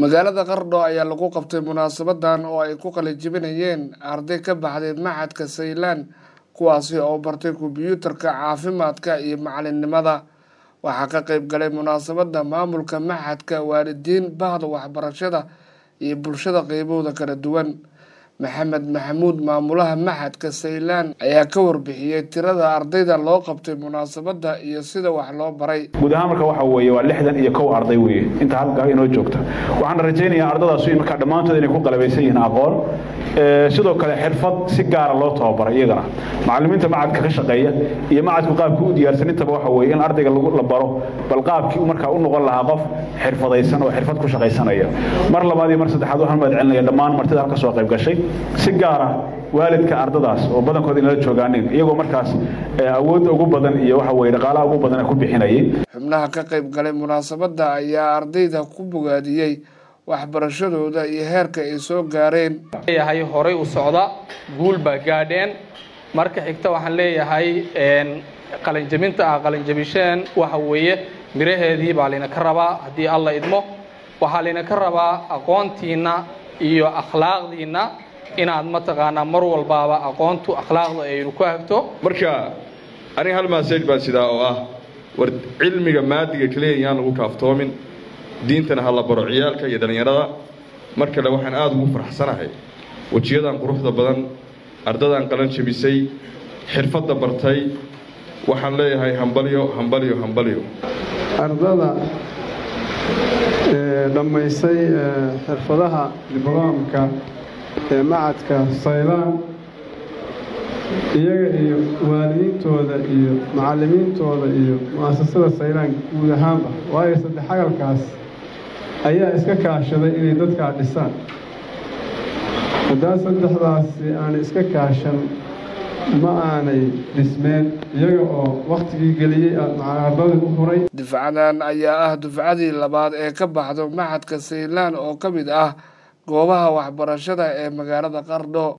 magaalada qardho ayaa lagu qabtay munaasabadan oo ay ku qalijibinayeen arday ka baxday maxadka saylaan kuwaasi oo bartay kombyuutarka caafimaadka iyo macalinimada waxaa ka qeyb galay munaasabada maamulka maxadka waalidiin bahda waxbarashada iyo bulshada qeybahooda kala duwan maxamed maxamuud maamulaha maxadka saylaan ayaa ka warbixiyey tirada ardayda loo qabtay munaasabada iyo sida wax loo baray guud ahaan marka waxa weeye waa lixdan iyo kow arday weeye inta halkaa inoo joogta waxaan rajaynayaa ardadaas markaa dhammaantood inay ku qalabaysan yihiin aqoon sidoo kale xirfad si gaara loo tababaray iyagana macalimiinta macadka ka shaqeeya iyo macadku qaabkii u diyaarsan intaba waxa weeye in ardayga la baro bal qaabkii markaa u noqon lahaa qof xirfadaysan oo xirfad ku shaqaysanaya mar labaad iyo mar saddexaad waxaan mahad celinaya dhammaan martida halka soo qayb gashay si gaara waalidka ardadaas oo badankood inala joogaanin iyagoo markaas awoodda ugu badan iyo waxa weye dhaqaalaha ugu badan ku bixinayay xubnaha ka qayb galay munaasabadda ayaa ardayda ku bogaadiyey waxbarashadooda iyo heerka ay soo gaareen leeyahay horay u socda guul baa gaadheen marka xigta waxaan leeyahay qalinjabinta ah qalinjabisheen waxa weeye miraheedii baa laynaka rabaa haddii alla idmo waxaa laynaka rabaa aqoontiinna iyo akhlaaqdiinna inaad mataqaanaa mar walbaaba aqoontu akhlaaqda aynu ku hagto marka aniga hal maasaj baan sidaa oo ah war cilmiga maadiga keliya yaan lagu kaaftoomin diintana ha la baro ciyaalka iyo dhallinyarada mar kale waxaan aada ugu farxsanahay wejiyadan quruxda badan ardadan qalan jabisay xirfadda bartay waxaan leeyahay hambalyo hambalyo hambalyo ardada dhammaysay xirfadaha dibloomka ee macadka saylaan iyaga iyo waalidiintooda iyo macallimiintooda iyo mu'asasada saylaan guud ahaanba waayo saddex agalkaas ayaa iska kaashaday inay dadkaa dhisaan haddaa saddexdaasi aanay iska kaashan ma aanay dhismeen iyaga oo wakhtigii geliyey ardadii u furay dufcadan ayaa ah dufcadii labaad ee ka baxdo maxadka saylaan oo ka mid ah goobaha waxbarashada ee magaalada qardho